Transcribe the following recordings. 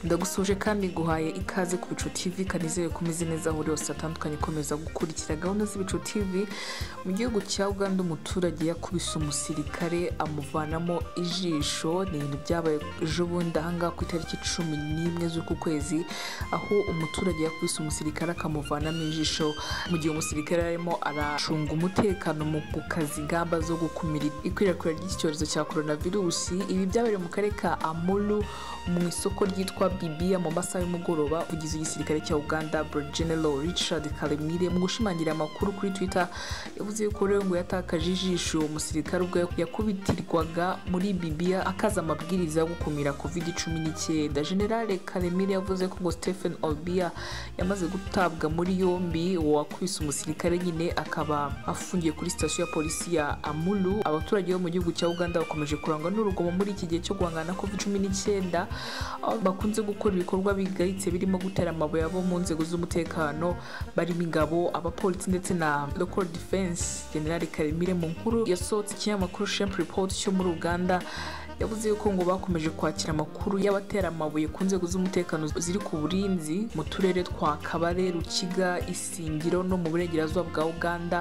ndagusuje kandi nguhaye ikaze ku bicu tv kanizere ko umeze neza aho uri hose hatandukanye ikomeza gukurikira gahunda z'ibicu tv mu gihugu cya uganda umuturage yakubise umusirikare amuvanamo ijisho ni ibintu byabaye ejobundi ahangaha ku itariki cumi n'imwe z'uku kwezi aho umuturage yakubise umusirikare akamuvanamo ijisho mu gihe umusirikare arimo aracunga umutekano mu gukaza ingamba zo gukumira ikwirakwira ry'icyorezo cya coronavirusi ibi byabereye mu karere ka amuru mu isoko ryitwa bibiya mu masaha y'umugoroba ugize igisirikare cya uganda general richard kalemire mu gushimangira amakuru kuri twitter yavuze yuko rero ngo yatakaje ijisho uwo musirikare ubwo yakubitirwaga muri bibiya akaza amabwiriza yo gukumira covid cumi n'icyenda general kalemire yavuze ko ngo stephen olbia yamaze gutabwa muri yombi uwakubise umusirikare nyine akaba afungiye kuri sitasiyo ya polisi ya amuru abaturage bo mu gihugu cya uganda bakomeje kurangwa n'urugomo muri iki gihe cyo guhangana na covid cumi n'icyenda aho bakunze gukora ibikorwa bigayitse birimo gutera amabuye abo mu nzego z'umutekano barimo ingabo abapolisi ndetse na local defense general karemire mu nkuru yasohotse ikinyamakuru shemp report cyo muri uganda yavuze yuko ngo bakomeje kwakira amakuru y'abatera amabuye ku nzego z'umutekano ziri ku burinzi mu turere twa kabare rukiga isingiro no mu burengerazuba bwa uganda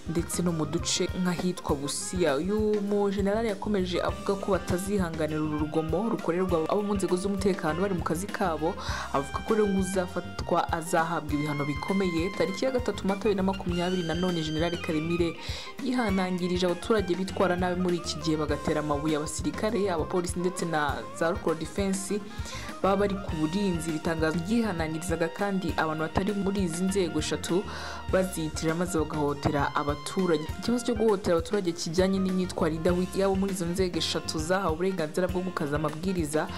ndetse no mu duce nk'ahitwa busiya uyu mujenerali yakomeje avuga ko batazihanganira uru rugomo rukorerwa abo mu nzego z'umutekano bari mu kazi kabo avuga ko rero uzafatwa azahabwa ibihano bikomeye tariki ya gatatu mata bibiri na makumyabiri nanone generali karemire yihanangirije abaturage bitwara nabi muri iki gihe bagatera amabuye abasirikare abapolisi ndetse na za rukoro defense baba bari ku burinzi bitangazo ryihanangirizaga kandi abantu batari muri izi nzego eshatu baziyitirira maze bagahohotera abaturage ikibazo cyo guhohotera abaturage kijyanye n'imyitwarire yabo muri izo nzego eshatu zahawe uburenganzira bwo gukaza amabwiriza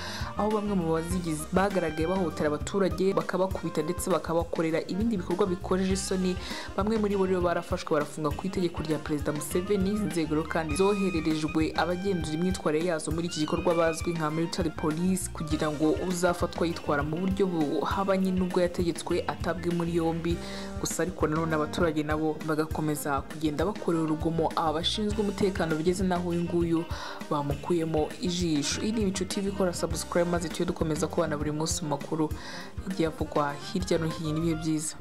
aho bamwe mu bazigize bagaragaye bahohotera abaturage bakabakubita ndetse bakabakorera ibindi bikorwa bikojeje isoni bamwe muri bo rero barafashwe barafunga ku itegeko rya perezida museveni izi nzego rero kandi zohererejwe abagenzura imyitwarire yazo muri iki gikorwa bazwi nka military police kugira ngo uzafatwa yitwara mu buryo buhabanye n'ubwo yategetswe atabwe muri yombi gusa ariko nanone abaturage nabo bagakomeza kugenda bakorera urugomo abashinzwe umutekano bigeze n'aho uyu nguyu bamukuyemo ijisho iri ibicu tv kora subscribe maze tujye dukomeza kubana buri munsi mu makuru igihe avugwa hirya no hino ibihe byiza